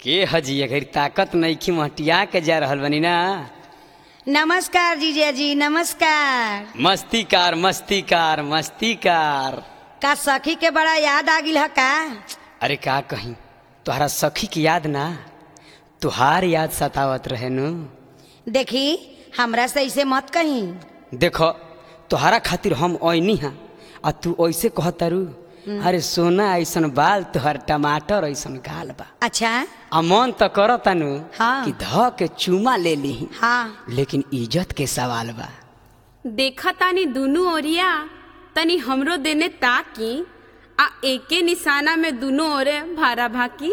के हजी अगर ताकत नईखी मटिया के जा रहल बनी ना नमस्कार जीजा जी नमस्कार मस्ती कार मस्ती कार मस्ती कार का सखी के बड़ा याद आ गिल ह का अरे का कहीं तोहरा सखी की याद ना तुहार याद सतावत रहे नु देखी हमरा से ऐसे मत कही देखो तोहरा खातिर हम ओइनी हा आ तू ऐसे कहतारू अरे सोना ऐसन बाल तोहर टमाटर ऐसन गाल बा अच्छा आ मन तो करता नु हाँ। कि ध के चूमा ले ली हाँ लेकिन इज्जत के सवाल बा देखा तानी दुनू ओरिया तनी हमरो देने ताकी आ एके निशाना में दुनू ओरे भारा भाकी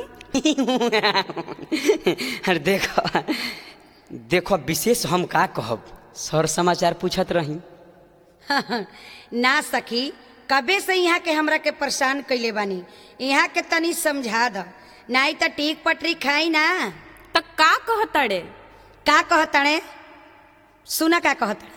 अरे देखो देखो विशेष हम का कहब सर समाचार पूछत रही ना सखी कबे से यहाँ के हमरा के परेशान कैले बानी यहाँ के तनी समझा द नहीं तो टीक पटरी खाई ना त का कहतड़े का कहतणे सुना का कहतणे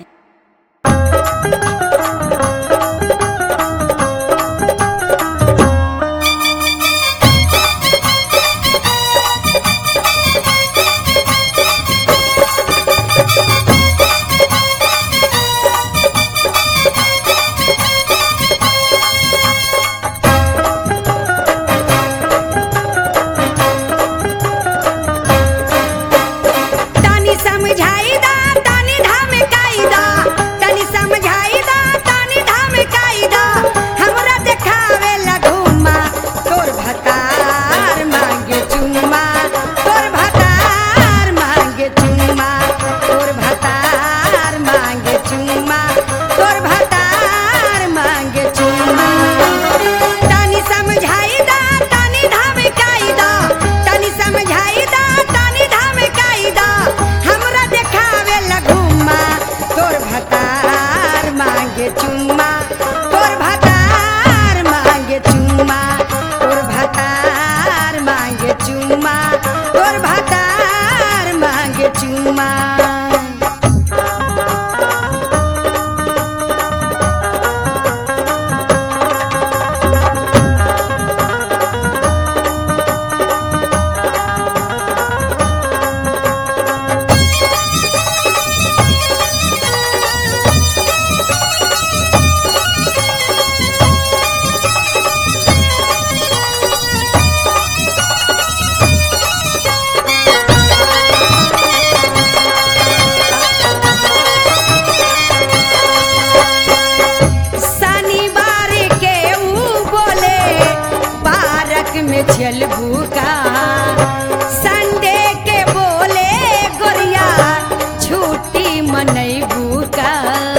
तनी समझाई दा तनी धमकाई दा तनी समझाई दा तनी धमकाई दा हमरा देखावे लगुमा तोर भतार मांगे चुम्मा तोर भतार मांगे चुम्मा तोर भतार मांगे चुम्मा तोर भतार मांगे चुम्मा तनी समझाई दा तनी धमकाई दा तनी समझाई दा तनी धमकाई दा हमरा देखावे लगुमा तोर भतार मांगे चुम्मा तोर भतार मांगे चुम्मा तोर भतार मांगे चुम्मा तोर भतार मांगे चुम्मा शनिवार के ऊ बोले पार्क में चलबू का संडे के बोले गोरिया छुट्टी मनैबू का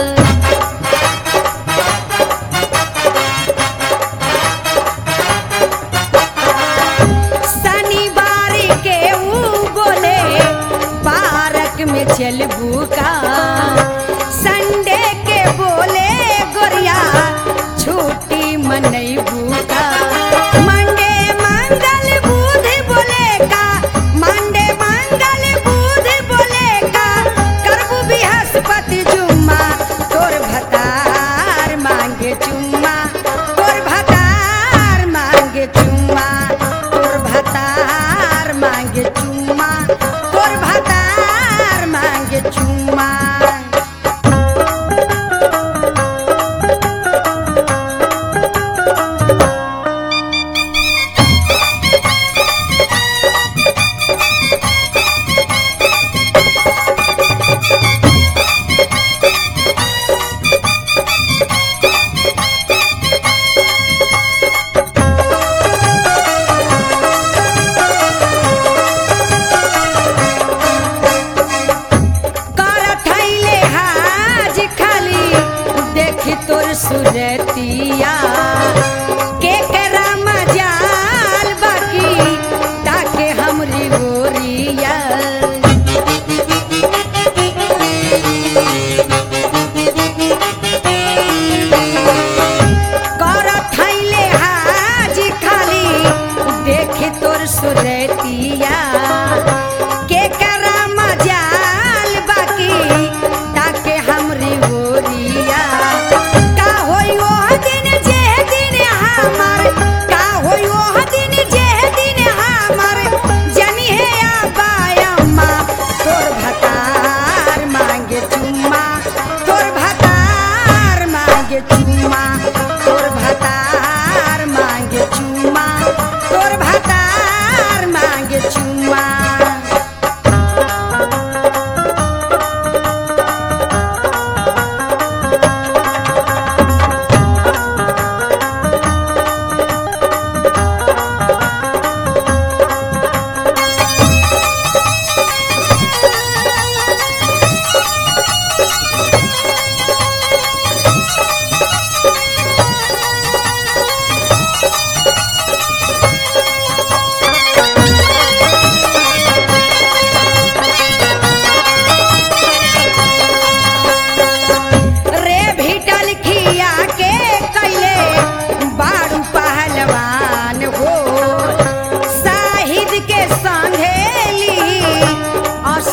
शनिवार के ऊ बोले पार्क में चलबू का संडे के बोले गोरिया छुट्टी मनैबू का मंडे मंगल बुध बोले का मंडे मंगल बुध बोले का करबू बृहस्पति जुम्मा तोर भतार मांगे चुम्मा तोर भतार मांगे चुम्मा तोर भतार मांगे चुम्मा तोर भतार मांगे चुम्मा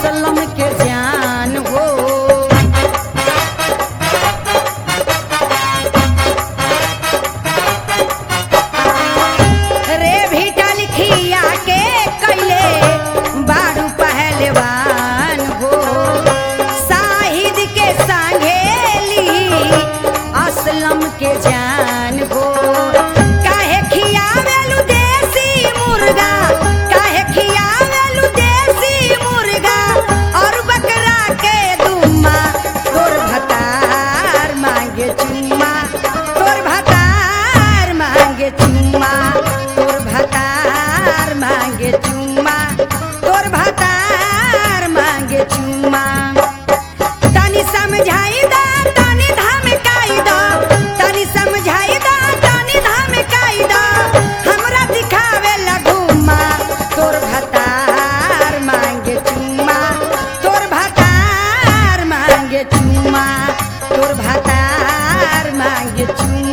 असलम के जान हो रे भीटल खिया के कैले बारू पहलवान हो साहिद के संघेली असलम के जान हो काहे खियावेलु देसी मुर्गा काहे खियावेलु देसी मुर्गा और बकरा के दुम्मा तोर भतार मांगे चुम्मा तोर भतार मांगे चुम्मा तोर भतार मांगे चुम्मा तोर भतार मांगे चुम्मा तनी समझाई दा तनी धमकाई दा तनी समझाई दा तनी धमकाई दा हमरा दिखावे लगुमा तोर भतार मांगे चुम्मा तोर भतार मांगे चुम्मा तोर भतार मांगे चुम्मा